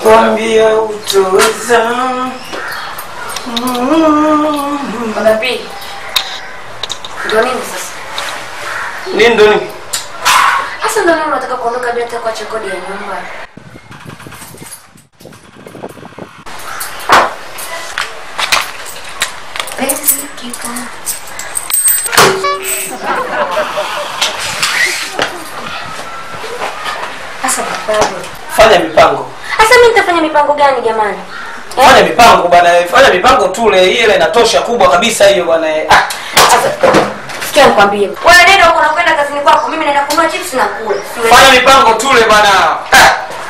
Kwambia utoweza. Baba pili. Ndio nini sasa? Nini ndo nini? Hasa ndio nini unataka kuondoka bila hata kuacha kodi ya nyumba? Penzi kipo. Sasa baba. Fanya mipango. Sasa mimi nitafanya mipango gani jamani? Eh? Fanya mipango bwana, fanya mipango tule, hii ile inatosha kubwa kabisa hiyo bwana. Ah, Sasa sikia nikwambie. Wewe nenda huko unakwenda kazini kwako, mimi naenda kununua chips na kula. Siwezi. fanya mipango tule bwana. Ah.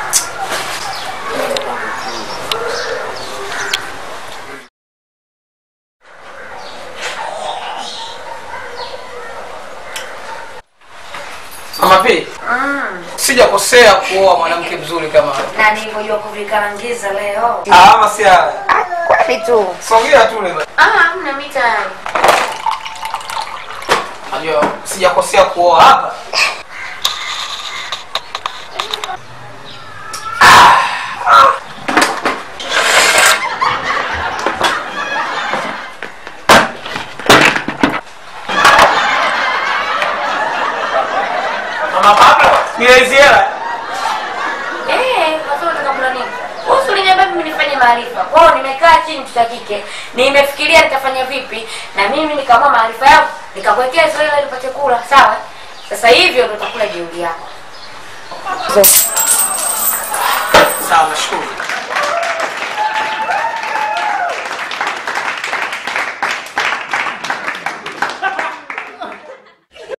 Mama P, Mm. sijakosea kuoa mwanamke mzuri kama wewe. Na nilivyojua kuvikarangiza leo. Ah, ama si haya. Kweli tu. Sogea tule bwana. Ah, mna mita. Najua sijakosea kuoa hapa. Mama Pablo, niwezi hela. Eh, sasa unataka kula nini? Wewe uliniambia mimi nifanye maarifa. Kwa hiyo nimekaa chini tutakike. Nimefikiria nitafanya vipi na mimi nikaamua maarifa yangu nikakuwekea zoea ili nipate kula, sawa? Sasa hivyo ndio utakula jeuri yako. Sawa, nashukuru.